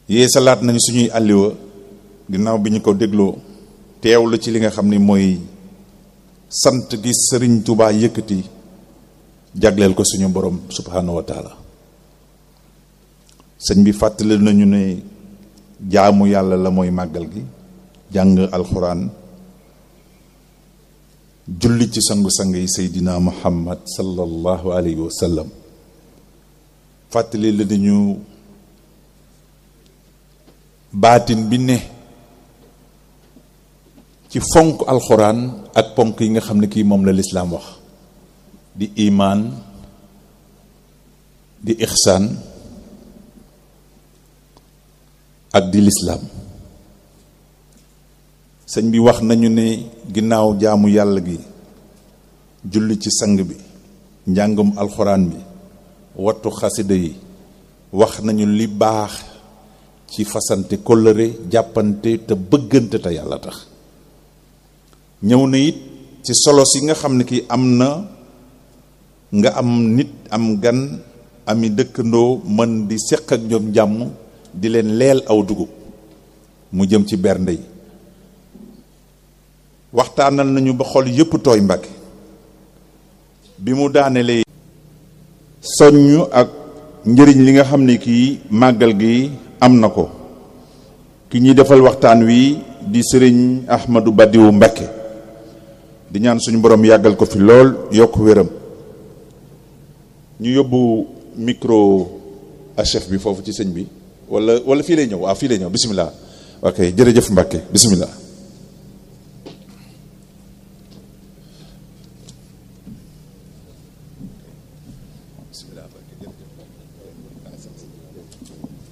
yee salaat nañu suñuy àlliwa ginnaaw bi ñu ko dégloo teewlu ci li nga xam ni mooy sant gi sëriñ Tuubaa yëkkati jagleel ko suñu borom subhaanahu wa taala sëñ bi fàttali nañu ne jaamu yàlla la mooy màggal gi jàng alxuraan julli ci sangu-sang yi seydina muhammad sallallahu alayhi wa sallam fàttali la nañu baatin bi ne ci fonk alxuraan ak ponk yi nga xam ne kii moom la lislaam wax di imaan di ixsaan ak di lislaam sëñ bi wax nañu ne ginnaaw jaamu yàlla gi julli ci sang bi njàngum alxuraan bi wattu xasida yi wax nañu li baax ci fasante kóllëre jàppante te bëggante te yàlla tax ñëw na it ci solo si nga xam ne ki am na nga am nit am gan ami dëkkandoo mën di seq ak ñoom jàmm di leen leel aw dugub mu jëm ci bernde yi waxtaanal nañu ba xol yëpp tooy Mbàkke bi mu daanelee soññ ak njëriñ li nga xam ne kii màggal gi am na ko ki ñuy defal waxtaan wi di sëriñ Ahmadou Badiou Mbàkke di ñaan suñu borom yàggal ko fi lool yokk wéram ñu yóbbu micro à chef bi foofu ci sëñ bi wala wala fii lay ñëw waaw fii lay ñëw bisimilah ok jërëjëf Mbàkke bisimilah